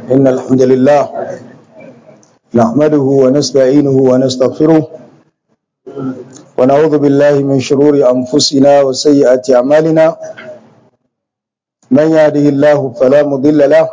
إن الحمد لله نحمده ونستعينه ونستغفره ونعوذ بالله من شرور أنفسنا وسيئات أعمالنا من يهده الله فلا مضل له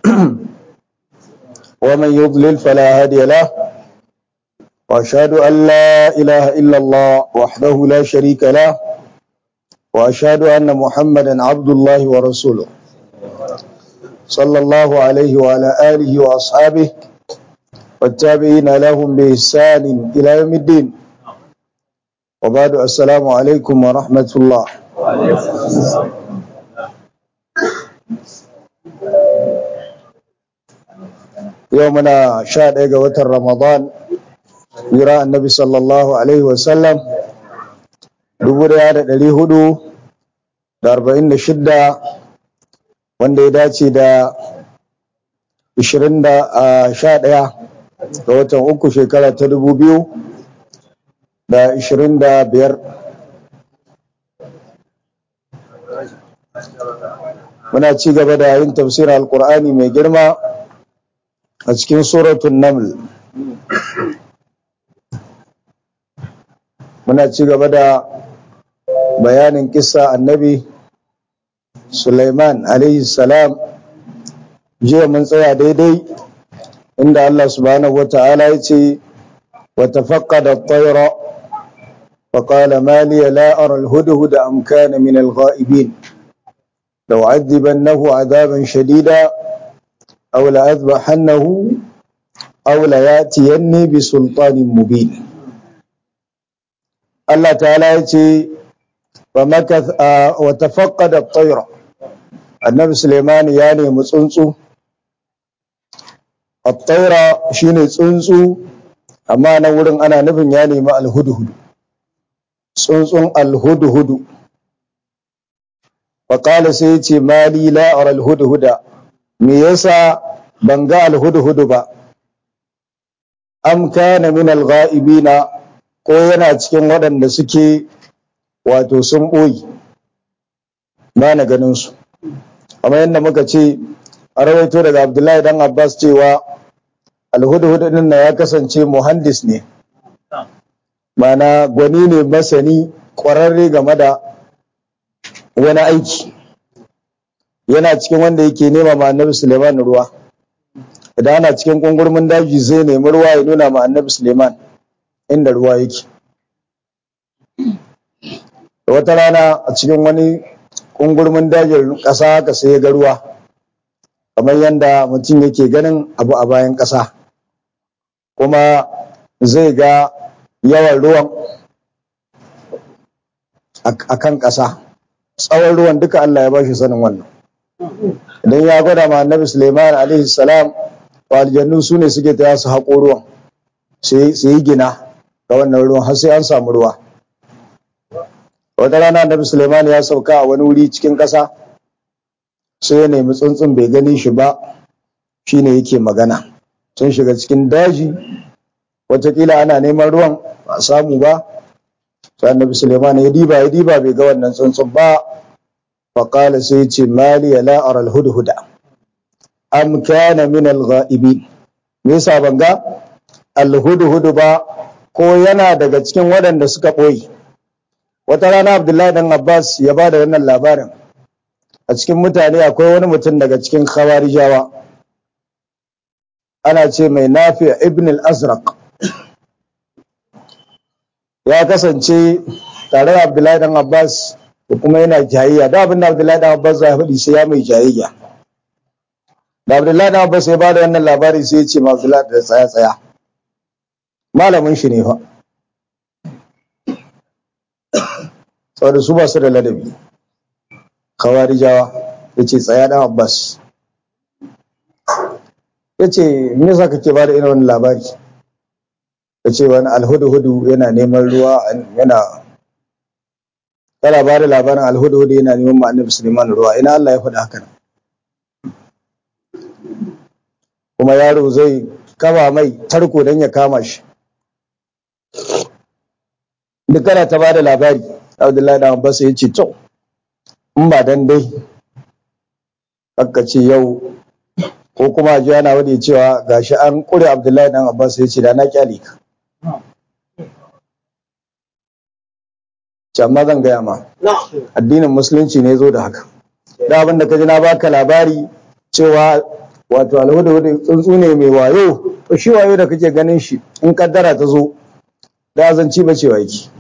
ومن يضلل فلا هادي له وأشهد أن لا إله إلا الله وحده لا شريك له وأشهد أن محمدا عبد الله ورسوله صلى الله عليه وعلى آله وأصحابه والتابعين لهم بإحسان إلى يوم الدين وبعد السلام عليكم ورحمة الله يومنا شاد قوة رمضان يرى النبي صلى الله عليه وسلم dubu daya da ɗari hudu da arba'in da shidda wanda ya dace da ishirin da sha ɗaya ga watan uku shekara ta dubu biyu da ishirin da biyar muna ci gaba da yin tafsirin alkur'ani mai girma a cikin suratun naml muna ci gaba da bayanin kisa annabi Sulaiman alayhi salam jiya mun tsaya daidai inda Allah subhanahu wata'ala ya ce wa tafaqqada at-tayra fa qala ma li la ara al-hudhud am kana min al-ghaibin law 'adhibannahu 'adaban shadida aw la adhbahannahu aw la yatiyanni bi sultanin mubin Allah ta'ala ya ce ومكث وتفقد الطير النبي سليمان ya nemi tsuntsu الطير shine tsuntsu amma nan wurin ana nufin ya nemi alhudhud tsuntsun alhudhud وقال sai yace mali la ara alhudhud me yasa ban ga alhudhud ba am kana min alghaibina ko yana cikin waɗanda suke wato sun ɓoyi ba na ganinsu amma yadda muka ce a rawaito daga abdullahi dan abbas cewa alhudu din na ya kasance muhandis ne mana gwani ne masani ƙwararre game da wani aiki yana cikin wanda yake nema ma annabi suleiman ruwa idan ana cikin ƙungurmin daji zai nemi ruwa ya nuna ma annabi suleiman inda ruwa yake da wata rana a cikin wani kungurmin dajin ƙasa haka sai ya ga ruwa kamar yadda mutum yake ganin abu a bayan ƙasa kuma zai ga yawan ruwan a kan ƙasa tsawon ruwan duka Allah ya bashi sanin wannan idan ya gwada ma annabi Suleiman alaihi salam wa aljannu su ne suke taya su haƙo ruwan sai yi gina ga wannan ruwan har sai an samu ruwa wata rana annabi suleiman ya sauka a wani wuri cikin ƙasa sai ya nemi tsuntsun bai gani shi ba shine yake magana sun shiga cikin daji watakila ana neman ruwan ba a samu ba sai annabi suleiman ya diba ya diba bai ga wannan tsuntsun ba faƙala sai ce mali ya la'ar alhudhuda am kana min algha'ibin me yasa ban ga alhudhudu ba ko yana daga cikin waɗanda suka ɓoye wata rana abdullahi dan abbas ya ba da wannan labarin a cikin mutane akwai wani mutum daga cikin khawarijawa ana ce mai nafi ibn al-azraq ya kasance tare da abdullahi dan abbas da kuma yana jayayya da abin da abdullahi dan abbas ya faɗi sai ya mai jayayya da abdullahi dan abbas ya ba da wannan labari sai ya ce ma abdullahi da tsaya tsaya malamin shi ne fa saboda su ba su da ladabi kawarijawa ya ce tsaya dan abbas ya ce me yasa kake ba da irin wani labari ya ce wani alhudu-hudu yana neman ruwa yana kana ba da labarin alhudu-hudu yana neman ma'anar suleiman ruwa ina allah ya faɗa haka kuma yaro zai kama mai tarko don ya kama shi duk kana ta ba da labari abdullahi da abbas ya ce to in ba dan dai aka ce yau ko kuma ji ana wadi cewa gashi an kure abdullahi dan abbas ya ce da na kyale ka amma zan gaya ma addinin musulunci ne zo da haka da abin da ka ji na baka labari cewa wato alhuda tsuntsu ne mai wayo to shi wayo da kake ganin shi in kaddara ta zo da zanci ba cewa yake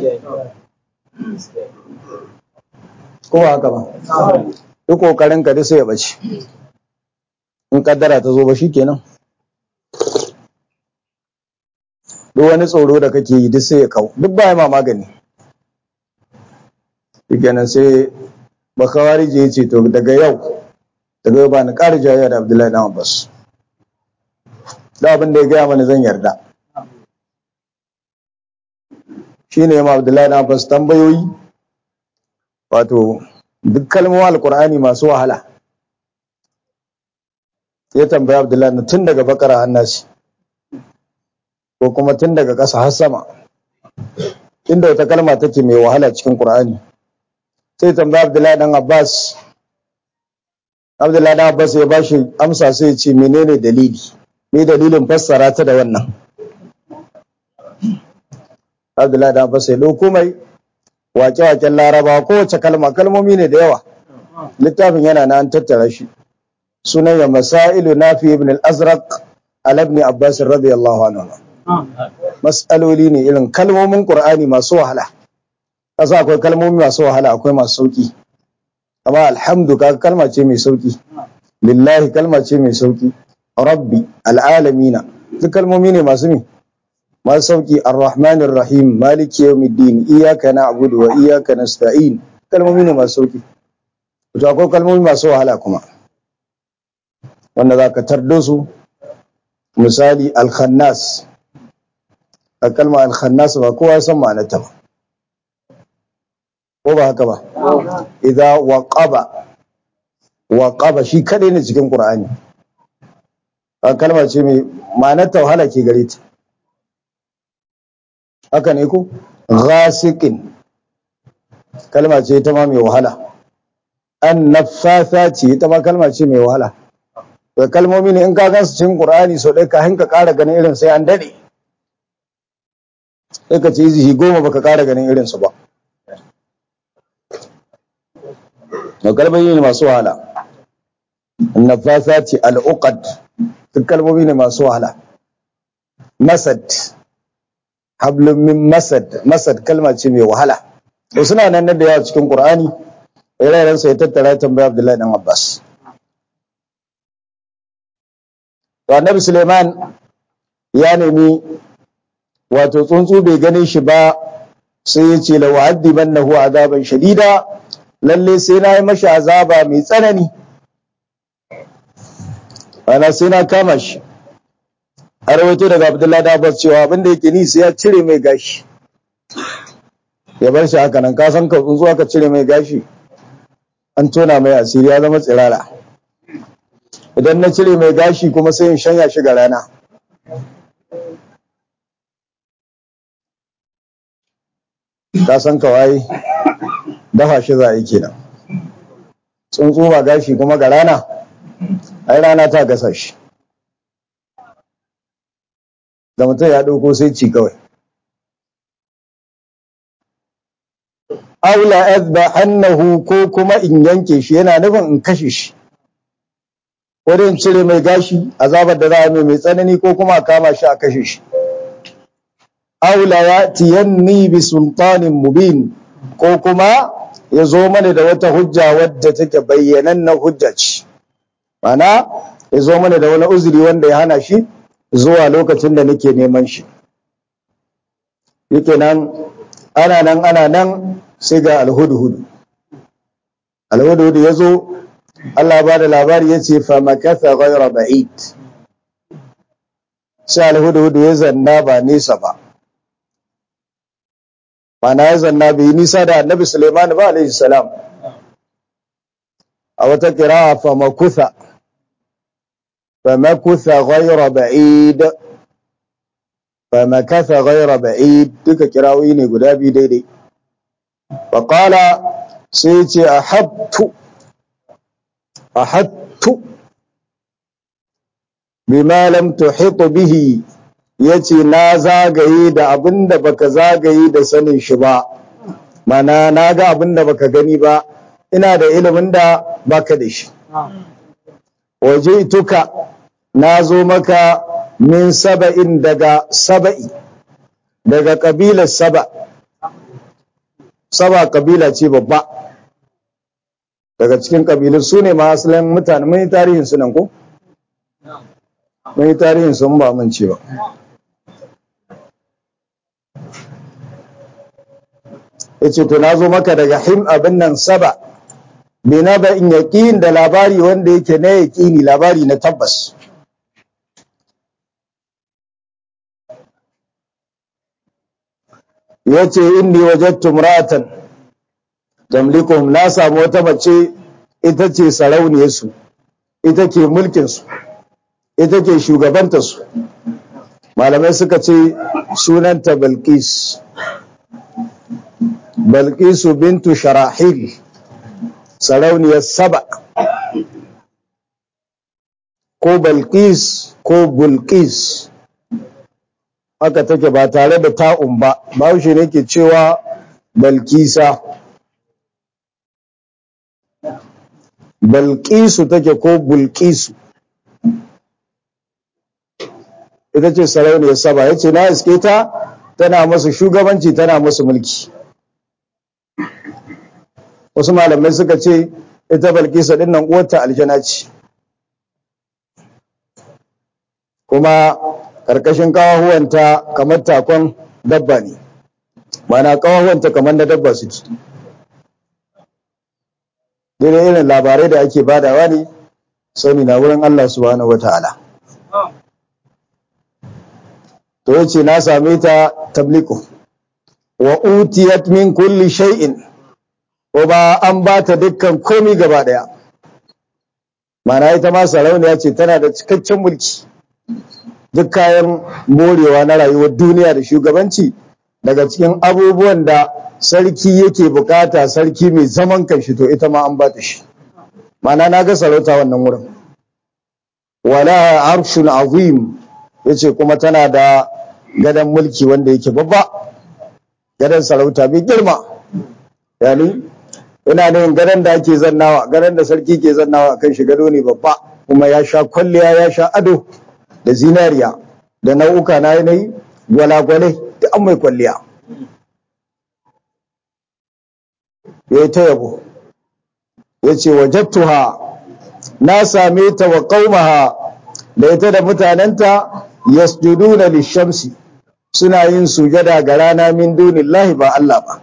ko ba haka ba duk kokarin ka da sai ya bace in kaddara ta zo ba shikenan duk wani tsoro da kake yi duk sai ya kau duk ba ma magani shikenan sai bakawari je ce to daga yau daga yau ba ni ƙara jayayya da Abdullahi dan Abbas da abin da ya gaya mana zan yarda shine ma Abdullahi dan Abbas tambayoyi wato duk kalmomin alkur'ani masu wahala ya tambaya Abdullahi na tun daga bakara hannasi ko kuma tun daga ƙasa har sama inda wata kalma take mai wahala cikin Qur'ani sai tambaya Abdullahi dan Abbas Abdullahi dan Abbas ya bashi amsa sai ya ce menene dalili me dalilin fassara ta da wannan Abdullahi dan Abbas ya dauko mai wake-waken Laraba kowace kalma kalmomi ne da yawa littafin yana na an tattara shi sunan ya masailu nafi ibn al-azraq ala ibn abbas radiyallahu anhu mas'aloli ne irin kalmomin qur'ani masu wahala kasa akwai kalmomi masu wahala akwai masu sauki amma alhamdu kaga kalma ce mai sauki lillahi kalma ce mai sauki rabbi al'alamina duk kalmomi ne masu mi masu sauki arrahmanir rahim maliki yawmiddin iyyaka na'budu wa iyyaka nasta'in kalmomi ne masu sauki to akwai kalmomi masu wahala kuma wanda za ka tardo su misali alkhannas a kalma alkhannas ba kowa ya san ma'anarta ba ko ba haka ba idza waqaba waqaba shi kadai ne cikin qur'ani a kalma ce mai ma'anarta wahala ke gare ta haka ne ko ghasiqin kalma ce ita ma mai wahala an naffatha ce ita ma kalma ce mai wahala da kalmomi ne in ka gansu cikin Qur'ani sau ɗaya ka hinka ƙara ganin irin sai an daɗe sai ka ce izihi goma baka ƙara ganin irin su ba da kalmomi ne masu wahala nafasa ce al'uqad duk kalmomi ne masu wahala masad hablum min masad masad kalma ce mai wahala to suna nan da yawa cikin Qur'ani ire-iren sai tattara tambaya Abdullahi dan Abbas to annabi Suleiman ya nemi wato tsuntsu bai gane shi ba sai ya ce la wa'addibannahu azaban shadida lalle sai na yi mashi azaba mai tsanani ana sai na kama shi a rawaito daga Abdullahi da Abbas cewa abin da yake ni sai ya cire mai gashi ya bar shi haka nan ka san ka tsuntsu aka cire mai gashi an tona mai asiri ya zama tsirara idan na cire mai gashi kuma sai in shanya shi ga rana ka san kawai dafa shi za a yi kenan tsuntsu ba gashi kuma ga rana ai rana ta gasa shi da mutum ya ɗauko sai ci kawai aula azbahannahu ko kuma in yanke shi yana nufin in kashe shi wurin cire mai gashi azabar da za a mai mai tsanani ko kuma a kama shi a kashe shi aula ya tiyanni bi sultanin mubin ko kuma ya zo mana da wata hujja wadda take bayyanan na hujja ce mana ya zo mana da wani uzuri wanda ya hana shi zuwa lokacin da nake neman shi yake nan ana nan ana nan sai ga alhudhudu alhudhudu ya zo Allah ba da labari ya ce famakatha ghayra ba'id sai alhudhudu ya zanna ba nesa ba mana ya zanna bai nisa da annabi Suleiman ba alaihi salam a wata qira'a famakutha famakutha ghayra ba'id famakatha ghayra ba'id duka kirawoyi ne guda biyu daidai faqala sai ce ahabtu ahattu bima lam tuhit bihi yace na zagaye da abinda baka zagaye da sanin shi ba mana na ga abinda baka gani ba ina da ilimin da baka da shi waje tuka na zo maka min saba'in daga saba'i daga kabilar saba saba kabila ce babba daga cikin kabilun su ne ma asalin mutane mun yi tarihin su nan ko mun yi tarihin sun ba mun ce ba yace to na zo maka daga him abin nan saba bina ba in yaƙin da labari wanda yake na yaƙini labari na tabbas yace inni wajadtu imra'atan tamlikuhum na samu wata mace ita ce sarauniyar su ita ke mulkin su ita ke shugabanta su malamai suka ce sunanta Balqis Balqisu bintu Sharahil sarauniyar Saba ko Balqis ko Bulqis haka take ba tare da ta'un ba bahaushe ne ke cewa Balkisa Balqisu take ko Bulqisu ita ce sarauniyar Saba yace na iske ta tana masu shugabanci tana masu mulki wasu malamai suka ce ita balkisa din nan uwarta aljana ce kuma ƙarƙashin ƙawahuwanta kamar takon dabba ne mana ƙawahuwanta kamar na dabba suke daidai irin labarai da ake badawa ne sani na wurin Allah subhanahu wata'ala to yace na same ta tabliku wa utiyat min kulli shay'in ko ba an ba ta dukkan komi gaba daya mana ita ma sarauniya ce tana da cikakken mulki duk kayan morewa na rayuwar duniya da shugabanci daga cikin abubuwan da sarki yake bukata sarki mai zaman kanshi to ita ma an ba ta shi mana na ga sarauta wannan wurin wala arshun azim yace kuma tana da gadon mulki wanda yake babba gadon sarauta mai girma yani ina ne gadon da ake zannawa gadon da sarki ke zannawa kan shi gado ne babba kuma ya sha kwalliya ya sha ado da zinariya da nau'uka na yanayi gwalagwalai da an mai kwalliya ya yi ta yabo ya ce wajattuha na same ta wa ƙaumaha da ita da mutanenta yasjuduna lishamsi suna yin sujada ga rana min dunillahi ba Allah ba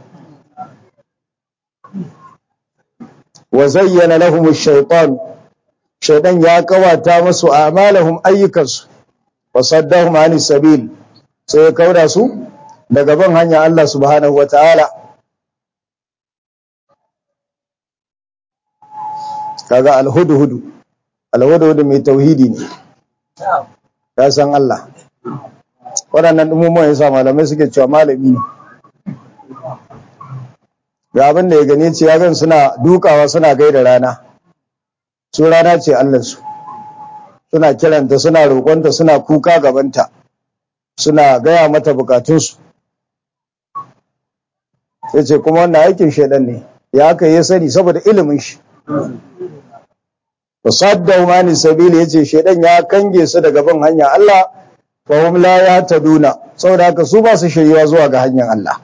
wa zayyana lahum ash-shaytan shaytan ya kawata musu a'malahum ayyukansu wa saddahum ani sabil sai ya kauda su daga ban hanya Allah subhanahu wata'ala kaga al-hudhud al-hudhud mai tauhidi ne ya san Allah waɗannan ɗumumuwan yasa malamai suke cewa malami ne ga abin da ya gani ce ya gan suna dukawa suna gaida rana su rana ce allansu suna kiranta suna roƙonta suna kuka gabanta suna gaya mata bukatunsu sai ce kuma wannan aikin shaidan ne ya aka yi sani saboda ilimin shi wasadda mani sabili yace shaidan ya kange su daga bin hanya Allah fa hum la yahtaduna saboda haka su ba su shiriwa zuwa ga hanyar Allah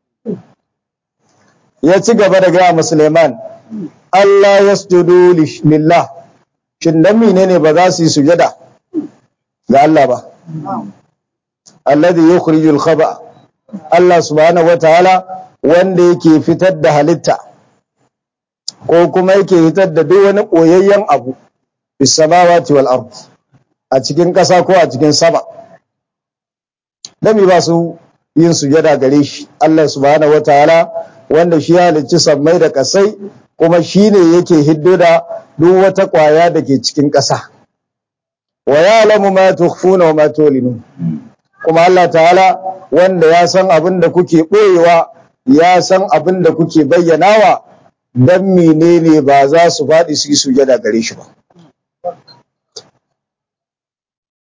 ya ci gaba da gaya musulman Allah yasjudu lillah shin dan menene ba za su yi sujada ga Allah ba alladhi yukhrijul khaba Allah subhanahu wataala wanda yake fitar da halitta ko kuma yake fitar da duk wani koyayyen abu bis samawati wal ard a cikin ƙasa ko a cikin sama dami ba su yin sujada gare shi Allah subhanahu wataala wanda shi ya halicci sammai da kasai kuma shi ne yake hiddo da duk wata ƙwaya da ke cikin ƙasa wa ya'lamu ma tukhfuna wa ma tulinun kuma Allah ta'ala wanda ya san abin da kuke ɓoyewa ya san abin da kuke bayyanawa dan menene ba za su faɗi su yi sujada gare shi ba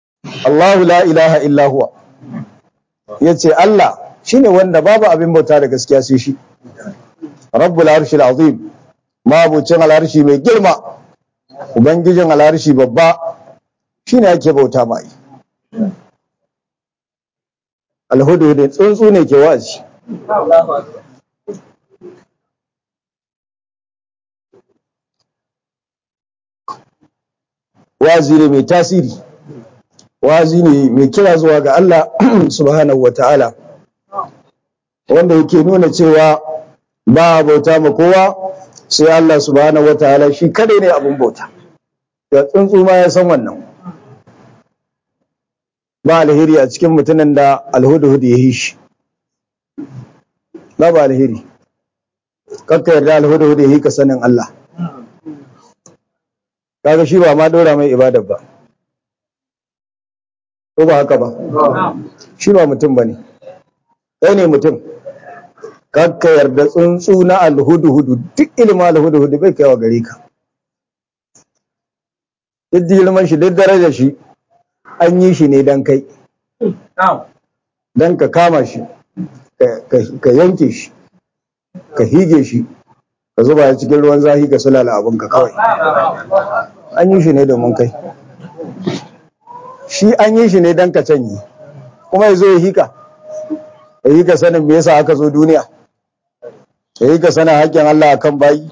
Allahu la ilaha illa huwa yace Allah shine wanda babu abin bauta da gaskiya sai shi rabbul arshil azim mabucin al'arshi mai girma ubangijin al'arshi babba shine ake bauta mai alhudu da tsuntsu ne ke wa'azi wazi ne mai tasiri wazi ne mai kira zuwa ga Allah subhanahu wa ta'ala wanda yake nuna cewa ba a bauta ma kowa sai Allah subhanahu wa ta'ala shi kadai ne abin bauta da tsuntsu ma ya san wannan ba alheri a cikin mutumin da alhudu-hudu ya yi shi ba ba alheri kakka yarda alhudu-hudu ya yi ka sanin Allah kaga shi ba ma dora mai ibada ba ko ba haka ba shi ba mutum ba ne kai ne mutum kakka yarda tsuntsu na alhudu-hudu duk ilimin alhudu-hudu bai kaiwa gare ka duk girman shi duk darajar shi an yi shi ne don kai don ka kama shi ka yanke shi ka hige shi ka zuba ya cikin ruwan zahi ka sulala abinka kawai an yi shi ne domin kai shi an yi shi ne don ka canyi kuma ya zo ya hika ya yi ka sanin me yasa aka zo duniya ya yi ka sanin haƙƙin Allah akan bayi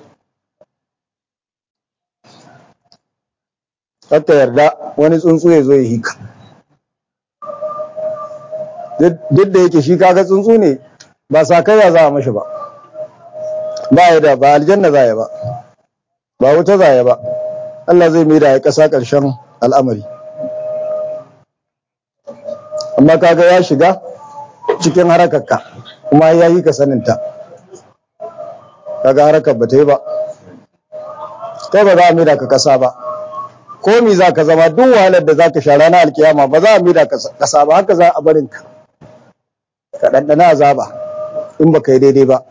Hatta yarda wani tsuntsu ya zo ya hika duk da yake shi kaga tsuntsu ne ba sakayya za a mashi ba ba ya da ba aljanna za ya ba ba wuta za ya ba Allah zai mai da ya ƙasa ƙarshen al'amari amma kaga ya shiga cikin harakarka kuma ya yi ka saninta kaga harakar ba ta yi ba kai ba za a mai da ka ƙasa ba komi za ka zama duk wahalar da za ka sha ranar alkiyama ba za a mai da ƙasa ba haka za a barinka ka ɗanɗana azaba in ba ka yi daidai ba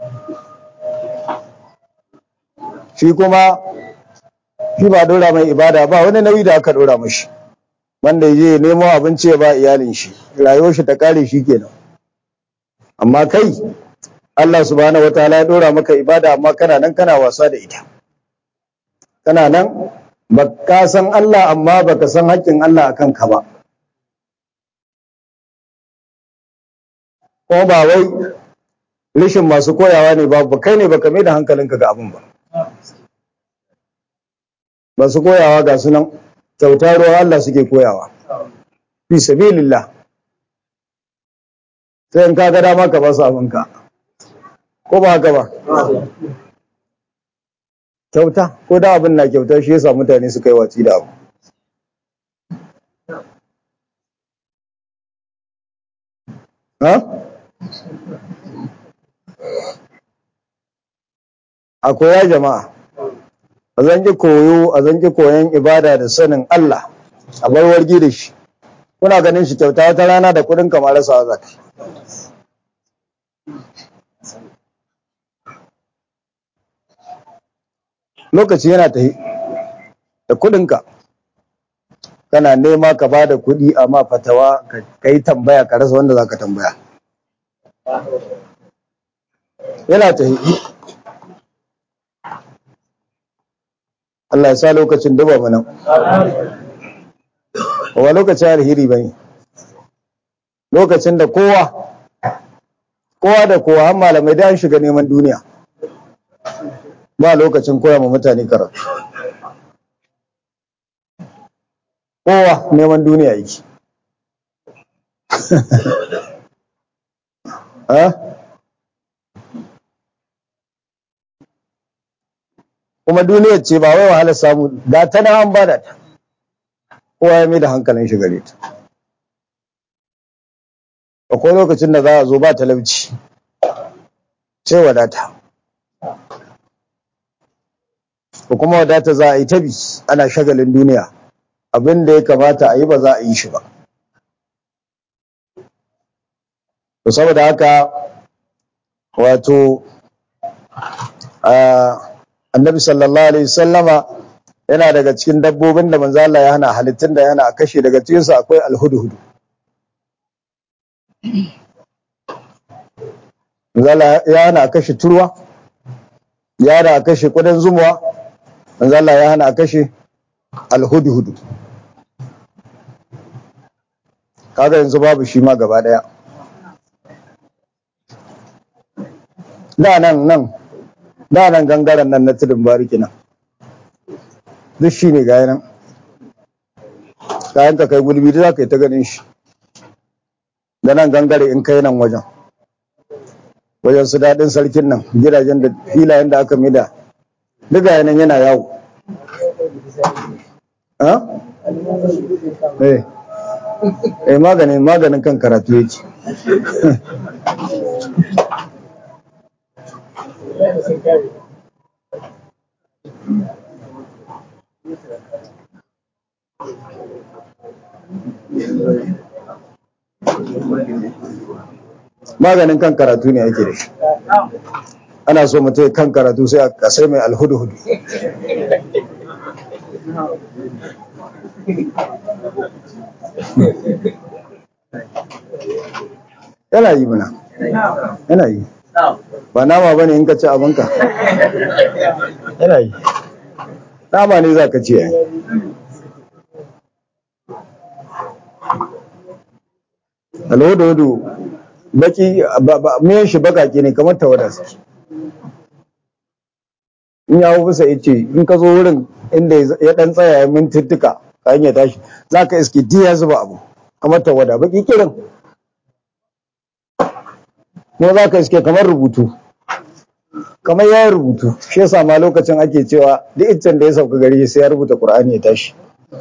shi kuma shi ba dora mai ibada ba wani nauyi da aka dora mashi wanda ya je nemo abinci ya ba iyalin shi rayuwar shi ta kare shi kenan amma kai Allah subhanahu wataala ya dora maka ibada amma kana nan kana wasa da ita kana nan ba ka san Allah amma baka san haƙƙin Allah akan ka ba ko ba wai rishin masu koyawa ne ba kai ne baka mai da hankalinka ga abin ba masu koyawa ga sunan kyauta ruwa Allah suke koyawa fi sabilillah sai in ka ga dama ka ba su abinka ko ba haka ba kyauta ko da abin na kyauta shi yasa mutane suka yi watsi da abu ha a koya jama'a a zanki koyo a zanki koyon ibada da sanin Allah a bar wargi da shi kuna ganin shi kyauta wata rana da kudin kamar rasa zaka lokaci yana tahi da kudinka kana nema ka ba da kudi amma fatawa ka yi tambaya ka rasa wanda zaka tambaya yana tahi Allah ya sa lokacin duba mana wa lokacin alheri bane lokacin da kowa kowa da kowa har malamai da an shiga neman duniya ba lokacin koya ma mutane karatu kowa neman duniya yake kuma duniyar ce ba wai wahalar samu ga ta na an bada ta kowa ya mai da hankalin shi gare ta akwai lokacin da za a zo ba talauci sai wadata ko kuma wadata za a yi tabi ana shagalin duniya abin da ya kamata a yi ba za a yi shi ba to saboda haka wato annabi sallallahu alaihi sallama yana daga cikin dabbobin da manzo Allah ya hana halittun da yana kashe daga cikin su akwai alhudhud manzo Allah ya hana kashe turwa ya hana kashe kudan zumuwa manzo Allah ya hana kashe alhudhud kaga yanzu babu shi ma gaba daya da nan nan da nan gangaren nan na tudun bariki nan duk shi ne gaya nan kayan ka kai gulbi da za ka yi ta ganin shi da nan gangare in kai nan wajen wajen su daɗin sarkin nan gidajen da filayen da aka mida duk gaya nan yana yawo ha? eh eh maganin maganin kan karatu yake maganin kan karatu ne ake da shi ana so mutum kan karatu sai a kasai mai alhudu-hudu yana yi mana yana yi ba nama ba ne in ka ci abinka yana yi nama ne za ka ci yayi alhudu-hudu baki miyan shi bakake ne kamar tawada suke in yawo bisa ya ce in ka zo wurin inda ya dan tsaya ya mintuttuka kayan ya tashi za ka iske diya zuba abu kamar tawada baki kirin kuma za ka iske kamar rubutu kamar ya rubutu shi yasa ma lokacin ake cewa duk iccen da ya sauka gari sai ya rubuta qur'ani ya tashi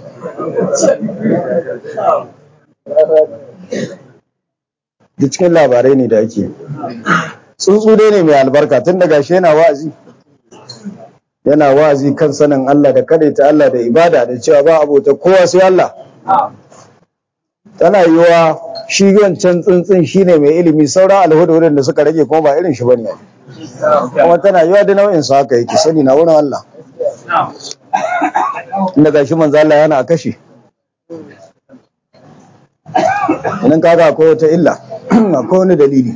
duk cikin labarai ne da ake tsuntsu dai ne mai albarka tun daga shi yana wa'azi yana wa'azi kan sanin Allah da ta Allah da ibada da cewa ba abota kowa sai Allah tana yiwa shi wancan tsuntsun shine mai ilimi sauran alhududin da suka rage kuma ba irin shi bane kuma tana yiwa da nau'in su haka yake sani na wurin Allah inda gashi manzo Allah yana a kashe idan kaga akwai wata illa akwai wani dalili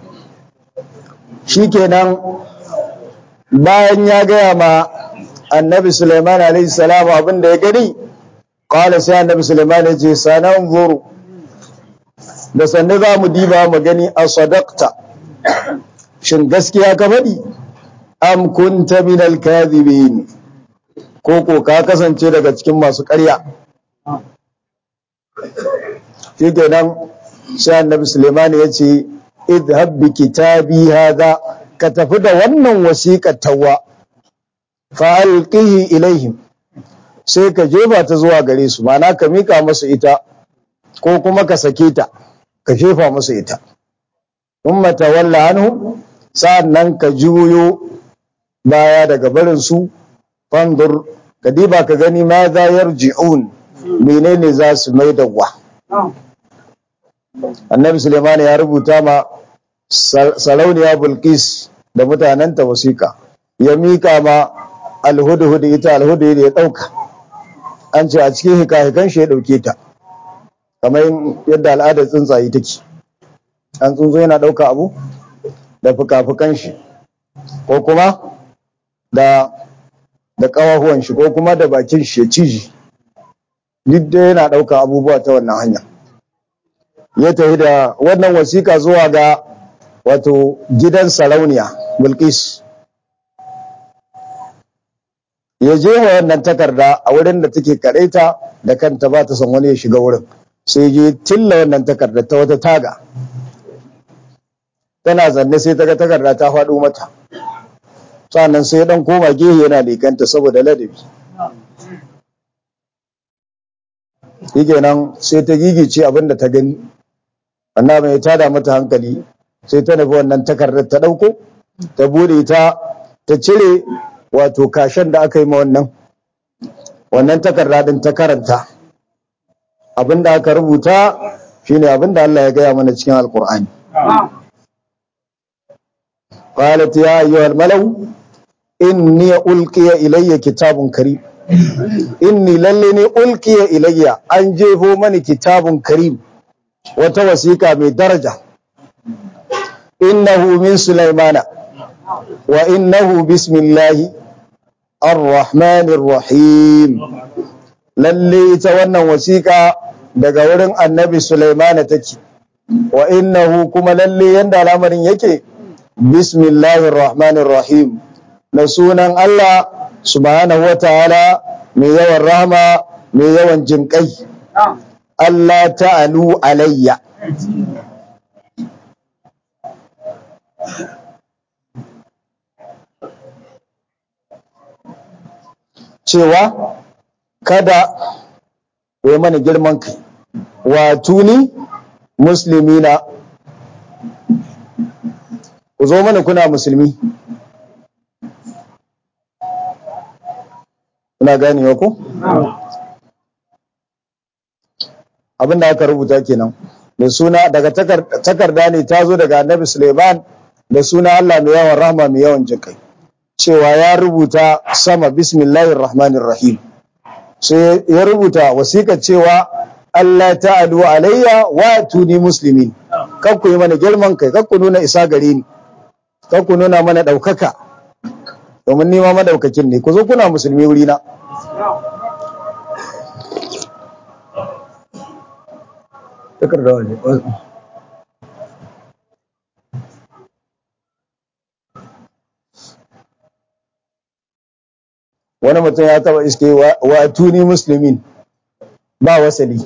shikenan bayan ya gaya ma annabi Sulaiman alaihi salam abin da ya gani qala sai annabi Sulaiman ya ce sanan zuru da sanne za mu diba mu gani a sadaqta shin gaskiya ka faɗi am kunta min al-kadhibin ko ko ka kasance daga cikin masu ƙarya shikenan sai annabi Sulaiman ya ce idhab bi kitabi hadha ka tafi da wannan wasiƙar tawa fa alqihi ilaihim sai ka jefa ta zuwa gare su ma'ana ka mika musu ita ko kuma ka sake ta ka jefa musu ita umma tawalla anhu sa'annan ka juyo baya daga barin su fandur ka diba ka gani ma za yarji'un menene za su mai da wa annabi suleiman ya rubuta ma sarauniya bulkis da mutanenta wasiƙa ya mika ma alhudhud ita alhudhud ya dauka an ce a cikin hikahikan shi ya dauke ta kamar yadda al'adar tsuntsaye take an tsuntsu yana dauka abu da fuka-fukan shi ko kuma da da kawahuwan shi ko kuma da bakin shi ya ciji duk da yana dauka abubuwa ta wannan hanya ya tafi da wannan wasiƙa zuwa ga wato gidan sarauniya bilkis ya je wa wannan takarda a wurin da take karaita da kanta ba ta son wani ya shiga wurin sai je tilla wannan takarda ta wata taga tana zanne sai ta ga takarda ta faɗo mata sannan sai dan koma gehe yana lekanta saboda ladabi nan sai ta gigice abin da ta gani annabi ya tada mata hankali sai ta nufi wannan takardar ta ɗauko ta bude ta ta cire wato kashen da aka yi ma wannan wannan takarda din ta karanta abin da aka rubuta shine abin da Allah ya gaya mana cikin alkur'ani qalat ya ayyuhal malau inni ulqiya ilayya kitabun karim inni lalle ne ulqiya ilayya an jefo mani kitabun karim wata wasiƙa mai daraja innahu min sulaimana wa innahu bismillahi ar-rahmanir rahim lalle ita wannan wasiƙa daga wurin annabi sulaimana take wa innahu kuma lalle yanda al'amarin yake bismillahir rahmanir rahim na sunan Allah subhanahu wataala mai yawan rahama mai yawan jinƙai Allah ta'alu alayya cewa kada ku yi mana girman kai wato ni muslimina ku zo mana kuna musulmi kuna ganewa ko abinda aka rubuta kenan da suna daga takarda ne ta zo daga annabi suleiman da suna allah mai yawan rahma mai yawan jinkai cewa ya rubuta sama bismillahir rahmanir rahim sai ya rubuta wasiƙa cewa Allah ta'alu alayya wa tuni muslimin kan ku yi mana girman kai kan ku nuna isa gare ni kan ku nuna mana ɗaukaka domin nima madaukakin ne ku zo kuna musulmi wuri na wani mutum ya taba iske wa tuni muslimin ba wasali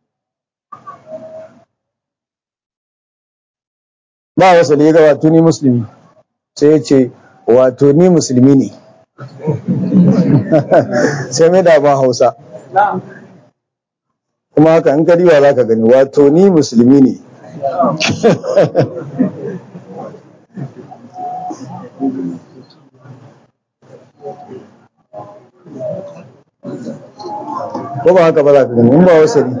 ba wasali ga wa tuni muslimi sai ya ce wato ni musulmi ne sai mai da ba hausa kuma haka in kariwa za ka gani wato ni musulmi ne ko ba haka ba za ka gani in ba wasali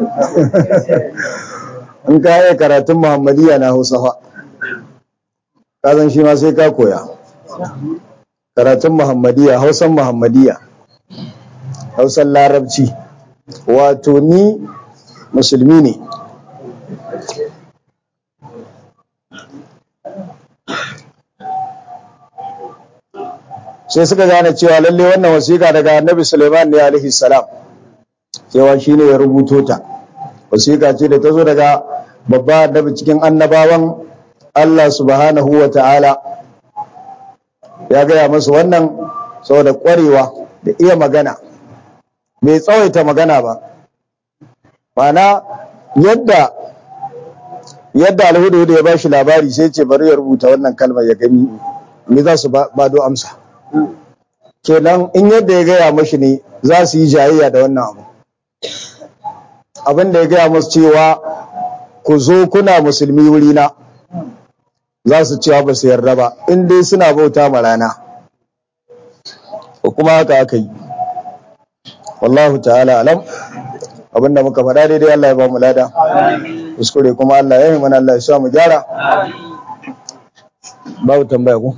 in ka yi karatun muhammadiya na hausa fa kazan shi ma sai ka koya karatun muhammadiya hausan muhammadiya hausan larabci wato ni musulmi ne sai suka gane cewa lalle wannan wasiƙa daga annabi suleiman ne alaihi salam cewa shi ne ya rubuto ta wasiƙa ce da ta zo daga babba annabi cikin annabawan Allah subhanahu wa ta'ala ya gaya masu wannan saboda ƙwarewa da iya magana bai tsawaita magana ba mana yadda yadda alhudu ya ba shi labari sai ce bari ya rubuta wannan kalmar ya gani me za su bado amsa kenan in yadda ya gaya mashi ne za su yi jayayya da wannan abu abin da ya gaya masu cewa ku zo kuna musulmi wurina za su cewa ba su yarda ba in dai suna bauta ma rana ko kuma haka aka yi wallahu ta'ala alam abinda muka faɗa daidai Allah ya ba mu lada kuskure kuma Allah ya yi mana Allah ya sa mu gyara babu tambaya ku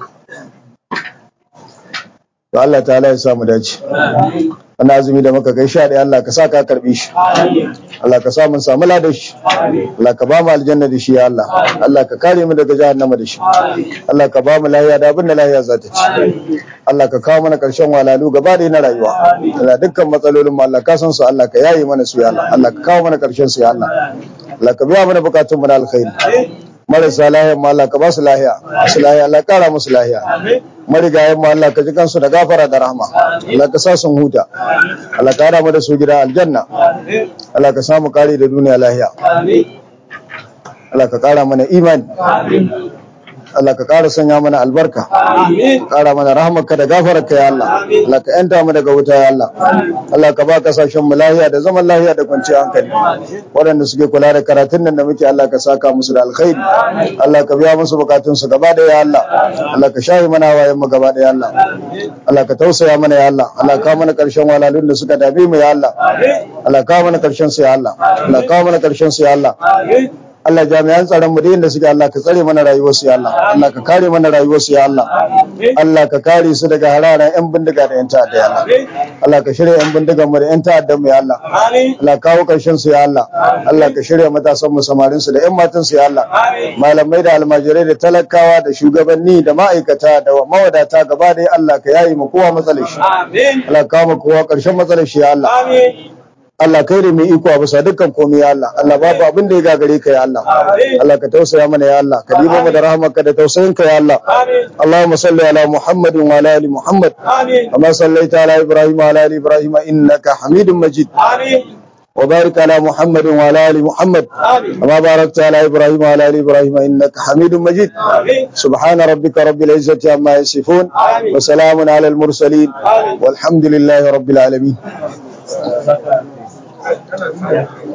to Allah ta'ala ya sa mu dace wannan azumi da muka kai sha ɗaya Allah ka sa ka karbi shi Allah ka sa mun samu ladan shi Allah ka ba mu aljanna da shi ya Allah Allah ka kare mu daga jahannama da shi Allah ka ba mu lahiya da abin da lahiya za ta ci Allah ka kawo mana karshen walalu gaba da na rayuwa Allah dukkan matsalolin mu Allah ka san su Allah ka yaye mana su ya Allah Allah ka kawo mana karshen su ya Allah Allah ka biya mana bukatun mu na alkhairi marasa lahiya ma Allah ka ba su lahiya su lahiya Allah kara musu lahiya marigayen mu Allah ka ji kansu da gafara da rahma Allah ka sa sun huta Allah ka hada mu da su gida aljanna Allah ka samu kare da duniya lahiya Allah ka kara mana imani Allah ka ƙara sanya mana albarka ka ƙara mana rahmarka da gafararka ya Allah Allah ka yanta mu daga wuta ya Allah Allah ka ba kasashen mu lahiya da zaman lahiya da kwanciyar hankali waɗanda suke kula da karatun nan da muke Allah ka saka musu da alkhairi Allah ka biya musu bukatun su gaba da ya Allah Allah ka shahi mana wayan mu gaba da ya Allah Allah ka tausaya mana ya Allah Allah ka mana karshen walalun da suka dabe mu ya Allah Allah ka mana karshen su ya Allah Allah ka mana karshen su ya Allah Allah jami'an tsaron mu da inda suke Allah ka tsare mana rayuwar su ya Allah Allah ka kare mana rayuwar su ya Allah Allah ka kare su daga hararan yan bindiga da yan ta'adda ya Allah Allah ka shirya yan bindigan mu da yan ta'addan mu ya Allah Allah kawo karshen su ya Allah Allah ka shirya matasan mu samarin su da yan matan su ya Allah malamai da almajirai da talakawa da shugabanni da ma'aikata da mawadata gaba da Allah ka yayi mu kowa matsalar shi Allah ka kawo mu kowa karshen matsalar shi ya Allah Allah kai da mai iko a bisa dukkan komai ya Allah Allah babu abin da ya gagare ka ya Allah Allah ka tausaya mana ya Allah ka dibo mu da rahmarka da tausayin ka ya Allah Allahumma salli ala Muhammadin wa ala ali Muhammad kama sallaita ala Ibrahim wa ala ali Ibrahim innaka Hamidum Majid وبارك على محمد وعلى ال محمد كما باركت على ابراهيم وعلى ال ابراهيم انك حميد مجيد سبحان ربك رب العزه عما يصفون وسلام على المرسلين والحمد لله رب العالمين